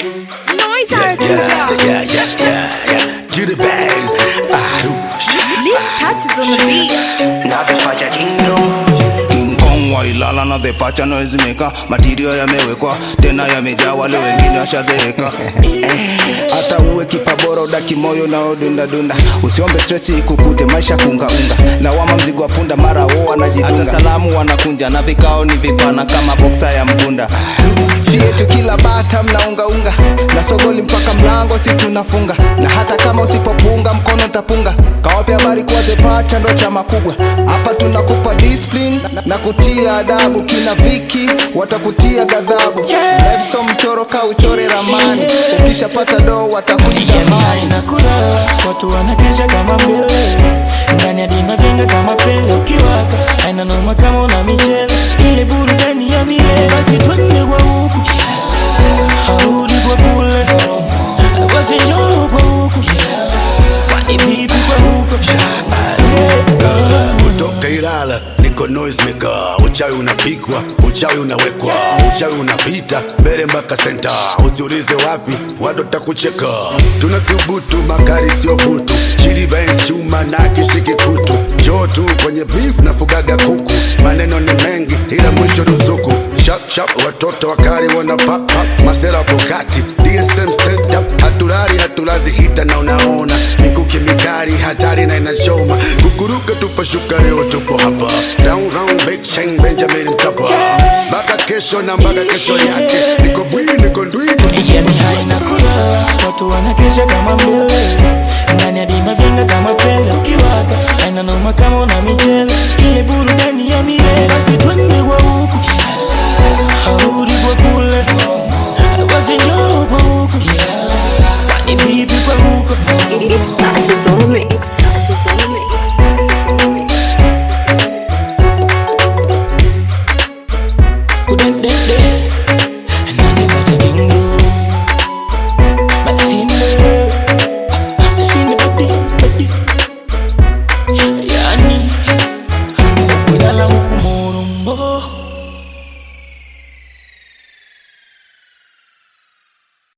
Noise Yeah, Artist. yeah, yeah, yeah, yeah, yeah. To the bass. Ah, Leaf touches on the beat. na vipaja kingdom King Kong wailala na the pacha noise maker Material yamewekwa tena yamejaa wale wengine washazeeka hata uwe kipa bora udaki moyo na udunda dunda usiombe stress ikukute maisha kunga unga lawama mzigo wa punda mara wo wanajidunga hata salamu wanakunja na vikao ni vipana kama boksa ya mbunda si yetu kila bata mnaungaunga na sogoli mpaka mlango si tunafunga na hata kama usipopunga mkono tapunga kawapi habari kuwa zepacha ndo chama kubwa hapa tunakupa discipline na kutia adabu kina viki watakutia ghadhabu Life so mchoro ka uchore ramani ukishapata doo watakuita Yani haina kulala, watu wanakesha kama mbele ndani ya dina vyenga kama pele ukiwaka haina noma kama una michele ile burudani ya milele basi twende kwa huku harudi kwa kule basi njoo kwa huku kwani vipi kwa huko kutoka Ilala niko noise maker. Uchawi unapikwa, uchawi unawekwa, uchawi unapita mbele mpaka senta. Usiulize wapi, watu takucheka. Tunathubutu, makali sio butu, chili bangs chuma na kishiki kutu. Njoo tu kwenye beef na fugaga kuku, maneno ni mengi ila mwisho ruzuku. Chap chap, watoto wakali wana pop pop, masera pokati, DSM stand up, hatulali hatulazi hita na unaona mikuki mikali hatari na inachoma kukuruka tupashuka leo tupo hapa round round big chain Benjamin Mkapa mpaka kesho na mpaka kesho yake niko bwi niko ndwi Yani haina kulala, watu wanakesha kama mbele